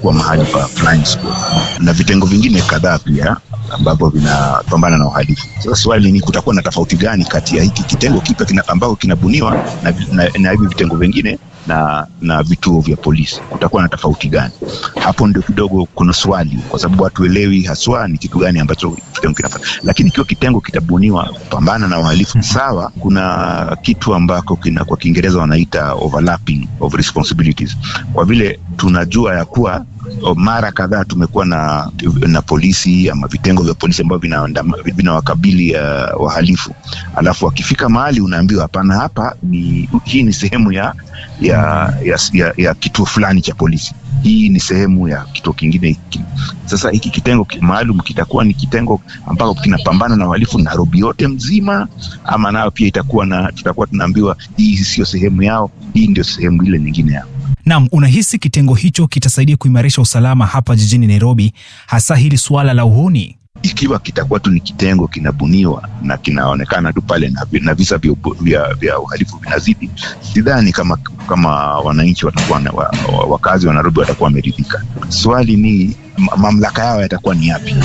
itakuwa mahali pa flying squad na vitengo vingine kadhaa pia ambavyo vinapambana na uhalifu. Sasa swali ni kutakuwa na tofauti gani kati ya hiki kitengo kipya kina, ambao kinabuniwa na, na, na hivi vitengo vingine na na vituo vya polisi, kutakuwa na tofauti gani? Hapo ndio kidogo kuna swali, kwa sababu hatuelewi haswa ni kitu gani ambacho kitengo kinafanya. Lakini ikiwa kitengo kitabuniwa kupambana na uhalifu, sawa, kuna kitu ambako kina, kwa Kiingereza wanaita overlapping of responsibilities, kwa vile tunajua ya kuwa mara kadhaa tumekuwa na, na polisi ama vitengo vya polisi ambavyo vinawakabili vina uh, wahalifu, alafu wakifika mahali unaambiwa hapana, hapa ni hii ni sehemu ya ya, ya, ya, ya kituo fulani cha polisi, hii ni sehemu ya kituo kingine hiki. Sasa hiki kitengo maalum kitakuwa ni kitengo ambako kinapambana na uhalifu Nairobi yote mzima, ama nayo pia itakuwa na tutakuwa tunaambiwa hii sio sehemu yao, hii ndio sehemu ile nyingine yao. Naam, unahisi kitengo hicho kitasaidia kuimarisha usalama hapa jijini Nairobi, hasa hili suala la uhuni? Ikiwa kitakuwa tu ni kitengo kinabuniwa na kinaonekana tu pale na, na visa vya, vya, vya uhalifu vinazidi, sidhani kama kama wananchi watakuwa wa, wakazi wa Nairobi watakuwa wameridhika. Swali ni mamlaka yao yatakuwa ni yapi?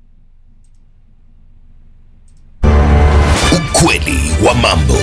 Ukweli wa mambo.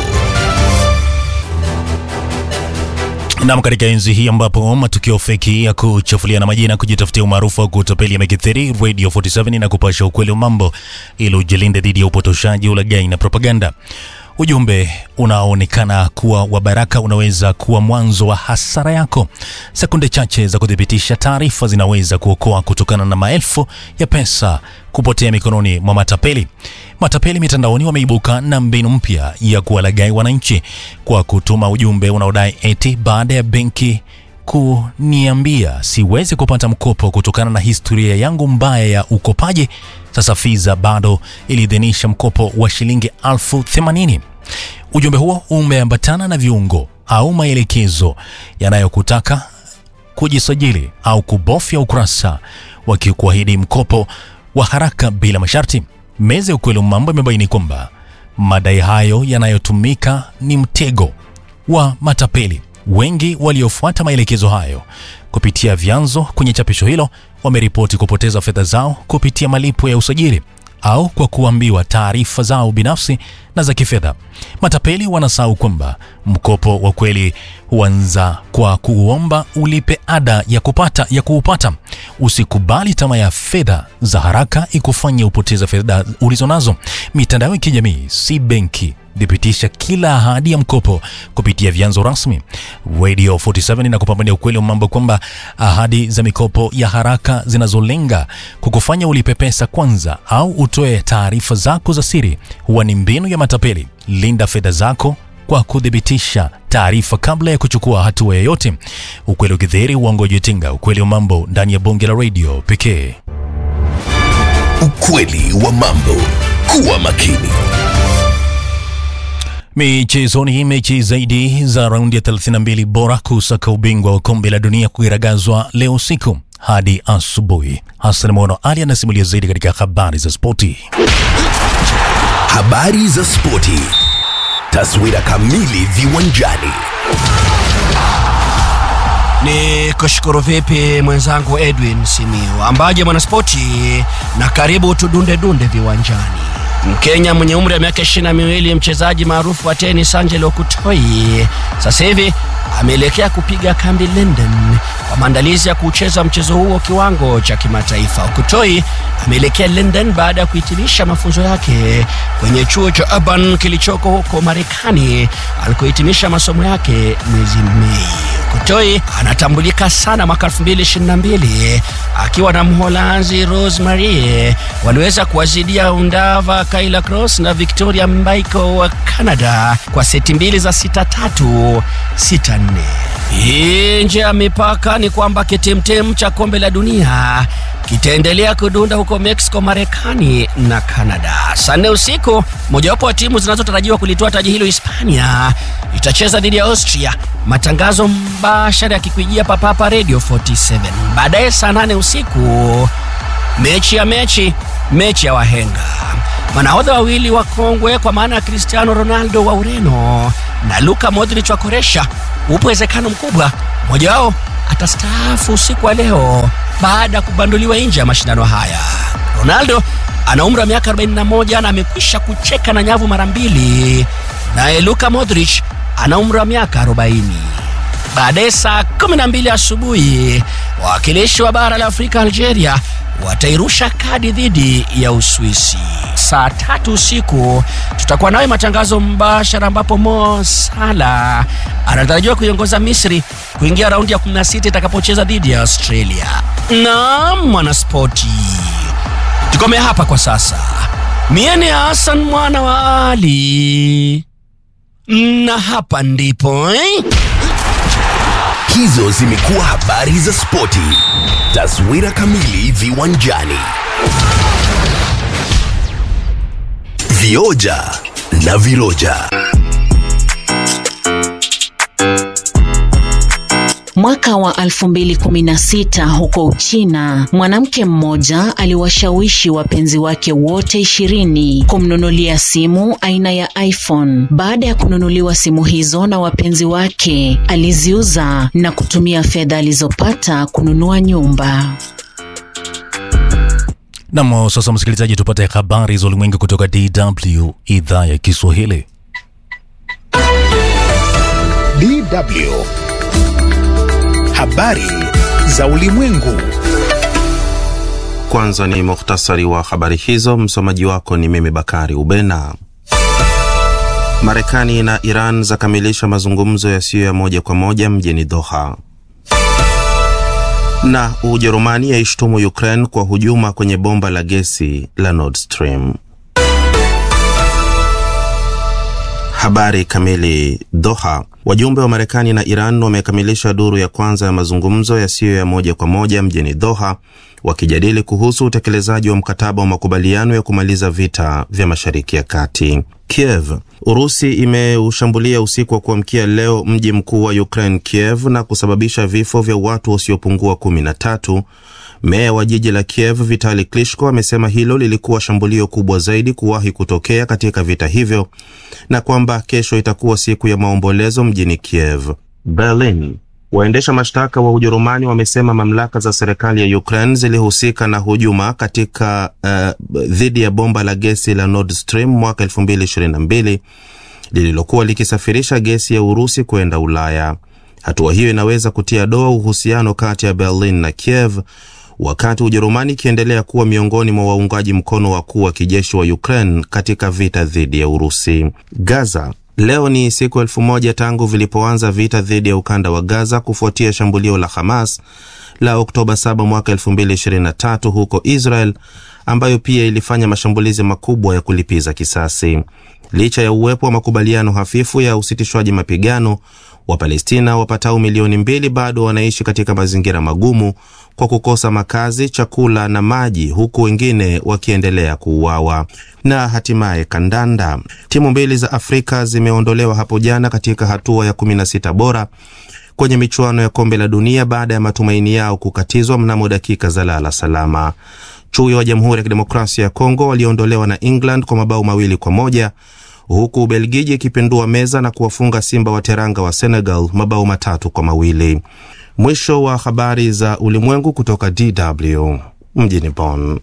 Nam, katika enzi hii ambapo matukio feki ya kuchafuliana majina, kujitafutia umaarufu wa kutapeli yamekithiri, Radio 47 na kupasha ukweli wa mambo ili ujilinde dhidi ya upotoshaji, ulaghai na propaganda. Ujumbe unaoonekana kuwa wa baraka unaweza kuwa mwanzo wa hasara yako. Sekunde chache za kuthibitisha taarifa zinaweza kuokoa kutokana na maelfu ya pesa kupotea mikononi mwa matapeli. Matapeli mitandaoni wameibuka na mbinu mpya ya kuwalaghai wananchi kwa kutuma ujumbe unaodai eti baada ya benki kuniambia siwezi kupata mkopo kutokana na historia yangu mbaya ya ukopaji, sasa Fiza bado iliidhinisha mkopo wa shilingi elfu themanini. Ujumbe huo umeambatana na viungo au maelekezo yanayokutaka kujisajili au kubofya ukurasa wakikuahidi mkopo wa haraka bila masharti. Meza ya ukweli mambo imebaini kwamba madai hayo yanayotumika ni mtego wa matapeli. Wengi waliofuata maelekezo hayo kupitia vyanzo kwenye chapisho hilo wameripoti kupoteza fedha zao kupitia malipo ya usajili au kwa kuambiwa taarifa zao binafsi na za kifedha. Matapeli wanasahau kwamba mkopo wa kweli huanza kwa kuomba ulipe ada ya kupata ya kuupata. Usikubali tamaa ya fedha za haraka ikufanye upoteze fedha ulizonazo. Mitandao ya kijamii si benki. Thibitisha kila ahadi ya mkopo kupitia vyanzo rasmi. Radio 47 na kupambania ukweli wa mambo kwamba ahadi za mikopo ya haraka zinazolenga kukufanya ulipe pesa kwanza au utoe taarifa zako za siri huwa ni mbinu ya matapeli. Linda fedha zako kwa kuthibitisha taarifa kabla ya kuchukua hatua yoyote. Ukweli ukidhihiri, uongo ujitenga. Ukweli wa mambo ndani ya bonge la radio pekee. Ukweli wa mambo. Kuwa makini. Michezoni, mechi zaidi za raundi ya 32 bora kusaka ubingwa wa kombe la dunia kuiragazwa leo usiku hadi asubuhi. Hassan Mono Ali anasimulia zaidi katika habari za spoti. Habari za spoti, taswira kamili viwanjani. Ni kushukuru vipi mwenzangu Edwin Simiu, ambaje mwanaspoti, na karibu tudunde dunde viwanjani. Mkenya mwenye umri wa miaka ishirini na miwili mchezaji maarufu wa tenis Angelo Kutoi sasa hivi ameelekea kupiga kambi London kwa maandalizi ya kucheza mchezo huo kiwango cha kimataifa. Kutoi ameelekea London baada ya kuhitimisha mafunzo yake kwenye chuo cha Auburn kilichoko huko Marekani alikohitimisha masomo yake mwezi Mei. Kutoi anatambulika sana mwaka 2022 akiwa na Mholanzi Rosemary waliweza kuwazidia Undava Kayla Cross na Victoria Mbaico wa Canada kwa seti mbili za sita tatu sita nne. Nje ya mipaka ni kwamba kitemtem cha kombe la dunia kitaendelea kudunda huko Mexico, Marekani na Canada. Saa nne usiku, mojawapo wa timu zinazotarajiwa kulitoa taji hilo Hispania itacheza dhidi ya Austria. Matangazo mbashara yakikujia papapa Radio 47. Baadaye saa nane usiku, mechi ya mechi, mechi ya wahenga manahodha wawili wa kongwe kwa maana ya Cristiano Ronaldo wa Ureno na Luka Modric wa Koresha, upo uwezekano mkubwa mmoja wao atastaafu usiku wa leo baada ya kubanduliwa nje ya mashindano haya. Ronaldo ana umri wa miaka 41 na amekwisha kucheka na nyavu mara mbili, naye Luka Modric ana umri wa miaka 40. Baadaye saa 12 asubuhi wawakilishi wa bara la Afrika Algeria watairusha kadi dhidi ya Uswisi. Saa tatu usiku tutakuwa nawe matangazo mbashara, ambapo Mo Salah anatarajiwa kuiongoza Misri kuingia raundi ya 16 itakapocheza dhidi ya Australia. Naam, mwanaspoti, tukome hapa kwa sasa. Mie ni Hassan mwana wa Ali na hapa ndipo eh? Hizo zimekuwa habari za spoti. Taswira kamili viwanjani. Vioja na viroja. Mwaka wa 2016 huko Uchina, mwanamke mmoja aliwashawishi wapenzi wake wote ishirini kumnunulia simu aina ya iPhone. Baada ya kununuliwa simu hizo na wapenzi wake, aliziuza na kutumia fedha alizopata kununua nyumba. Nam, sasa msikilizaji, tupate habari za ulimwengu kutoka DW idhaa ya Kiswahili. DW. Habari za ulimwengu. Kwanza ni muhtasari wa habari hizo. Msomaji wako ni mimi Bakari Ubena. Marekani na Iran zakamilisha mazungumzo yasiyo ya moja kwa moja mjini Doha. Na Ujerumani yaishtumu Ukraine kwa hujuma kwenye bomba la gesi la Nord Stream. Habari kamili. Doha. Wajumbe wa Marekani na Iran wamekamilisha duru ya kwanza ya mazungumzo yasiyo ya moja kwa moja mjini Doha, wakijadili kuhusu utekelezaji wa mkataba wa makubaliano ya kumaliza vita vya Mashariki ya Kati. Kiev. Urusi imeushambulia usiku wa kuamkia leo mji mkuu wa Ukraine, Kiev, na kusababisha vifo vya watu wasiopungua kumi na tatu. Meya wa jiji la Kiev Vitali Klitschko amesema hilo lilikuwa shambulio kubwa zaidi kuwahi kutokea katika vita hivyo na kwamba kesho itakuwa siku ya maombolezo mjini Kiev. Berlin. Waendesha mashtaka wa Ujerumani wamesema mamlaka za serikali ya Ukraine zilihusika na hujuma katika uh, dhidi ya bomba la gesi la Nord Stream mwaka 2022 lililokuwa likisafirisha gesi ya Urusi kwenda Ulaya. Hatua hiyo inaweza kutia doa uhusiano kati ya Berlin na Kiev wakati Ujerumani ikiendelea kuwa miongoni mwa waungaji mkono wakuu wa kijeshi wa Ukraine katika vita dhidi ya Urusi. Gaza. Leo ni siku elfu moja tangu vilipoanza vita dhidi ya ukanda wa Gaza kufuatia shambulio la Hamas la Oktoba 7 mwaka 2023 huko Israel, ambayo pia ilifanya mashambulizi makubwa ya kulipiza kisasi. Licha ya uwepo wa makubaliano hafifu ya usitishwaji mapigano, Wapalestina wapatao milioni mbili bado wanaishi katika mazingira magumu kwa kukosa makazi, chakula na maji, huku wengine wakiendelea kuuawa. Na hatimaye kandanda, timu mbili za Afrika zimeondolewa hapo jana katika hatua ya 16 bora kwenye michuano ya kombe la dunia baada ya matumaini yao kukatizwa mnamo dakika za lala salama. Chui wa Jamhuri ya Kidemokrasia ya Kongo waliondolewa na England kwa mabao mawili kwa moja huku Ubelgiji ikipindua meza na kuwafunga Simba wa Teranga wa Senegal mabao matatu kwa mawili. Mwisho wa habari za ulimwengu kutoka DW mjini Bonn.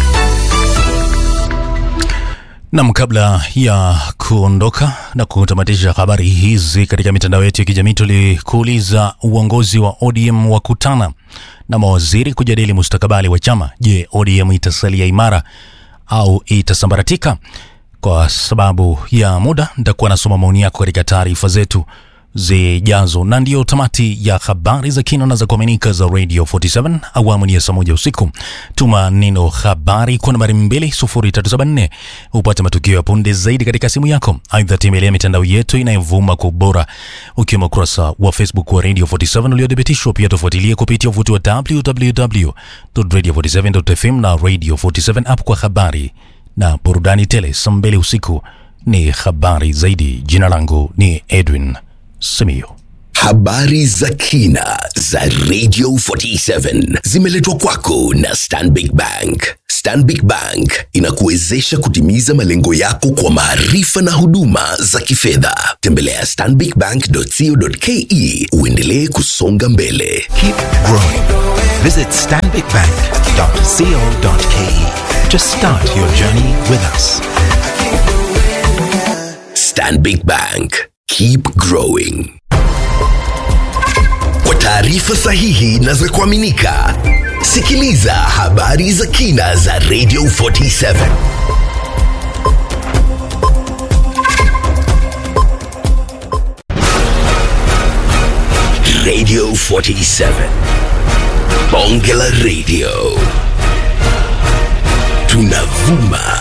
Nam, kabla ya kuondoka na kutamatisha habari hizi katika mitandao yetu ya kijamii, tulikuuliza uongozi wa ODM wakutana na mawaziri kujadili mustakabali wa chama. Je, ODM itasalia imara au itasambaratika? Kwa sababu ya muda, nitakuwa nasoma maoni yako katika taarifa zetu zijazo, na ndiyo tamati ya habari za kina na za kuaminika za Radio 47 awamu ni ya saa moja usiku. Tuma neno habari kwa nambari 20374 upate matukio ya punde zaidi katika simu yako. Aidha, tembelea mitandao yetu inayovuma kwa ubora, ukiwemo ukurasa wa Facebook wa Radio 47 uliothibitishwa. Pia tufuatilie kupitia uvuti wa www.radio47.fm na Radio 47 app kwa habari na burudani tele. Saa mbili usiku ni habari zaidi. Jina langu ni Edwin Simiyu. Habari za kina za Radio 47 zimeletwa kwako na Stanbic Bank. Stanbic Bank inakuwezesha kutimiza malengo yako kwa maarifa na huduma za kifedha. Tembelea stanbicbank.co.ke uendelee kusonga mbele. Keep growing. Visit stanbicbank.co.ke to start your journey with us. Stanbic Bank. Keep growing. Kwa taarifa sahihi na za kuaminika, sikiliza habari za kina za Radio 47. Radio 47. Bonge la Radio. Tunavuma